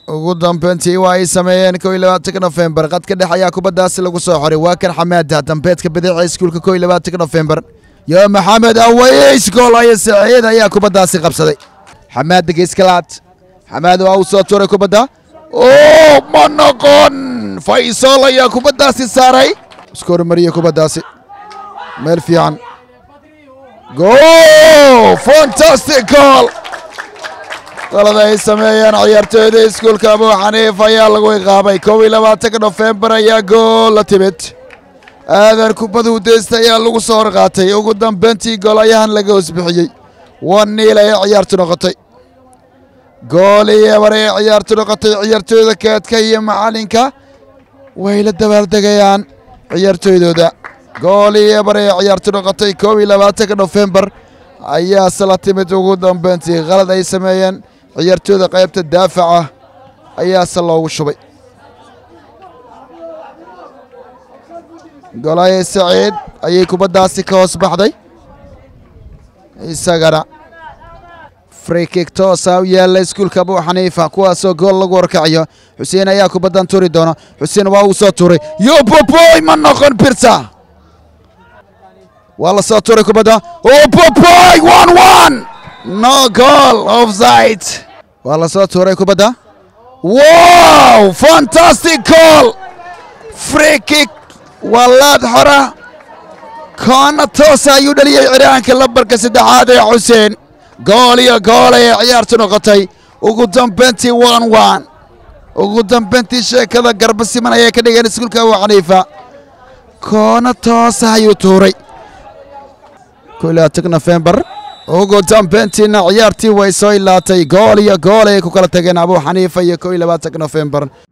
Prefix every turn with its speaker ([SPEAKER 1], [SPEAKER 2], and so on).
[SPEAKER 1] ugu dambeyntii waa ay sameeyeen kow iyo labaatanka nofembar qadka dhex ayaa kubaddaasi lagu soo xoray waa kan xamaada dambeedka bidixee iskuulka kow iyo labaatanka nofembar yo maxamed aways gool ayo saciid ayaa kubaddaasi qabsaday xamaada geeskalaad xamaad waa uu soo tuuray kubadda oo ma noqon faysal ayaa kubaddaasi saaray isku hormariye kubaddaasi meel fiican go fantastic goal qalada ay sameeyeen ciyaartooyda iskuulka abu xaniif ayaa lagu iqaabay kow iyo labaatanka nofembar ayaa gool la timid aadan kubadu deysta ayaa lagu soo horqaatay ugu dambeyntii goolayahan laga hoosbixiyey wan niil ayay ciyaartu noqotay gool iyo ebar ayay ciyaartu noqotay ciyaartooyda keedka iyo macalinka way la dabaaldegayaan ciyaartooydooda gool iyo ebar ayay ciyaartu noqotay kow iyo labaatanka nofembar ayaase la timid ugu dambeyntii qalad ay sameeyeen ciyaartooyda qaybta daafaca ayaase loogu shubay golaye saciid ayay kubaddaasi ka hoos baxday isagana frikik toosa u yaalla iskuulka abu xaniifa kuwaasoo gool lagu warkacayo xuseen ayaa kubaddan turi doona xuseen waa uu soo tuuray yoboboy ma noqon birta waa la soo tuuray kubadda oboboy one one no goal offside waa la soo tuuray kubadda wow fantastic goal frikik waa laad xora koona toosa ayuu dhaliyey ciraanka lambarka saddexaad ee xuseen gool iyo gool ayay ciyaartu noqotay ugu dambeyntii one one ugu dambeyntii sheekada garba siman ayay ka dhigeen iskuulka abu xaniifa koona toosa ayuu tuuray kow labaatan nofembar ugu dambeyntiina ciyaartii way soo ilaatay gool iyo gool ayay ku kala tageen abu xaniifa iyo kow iyo labaatanka nofembar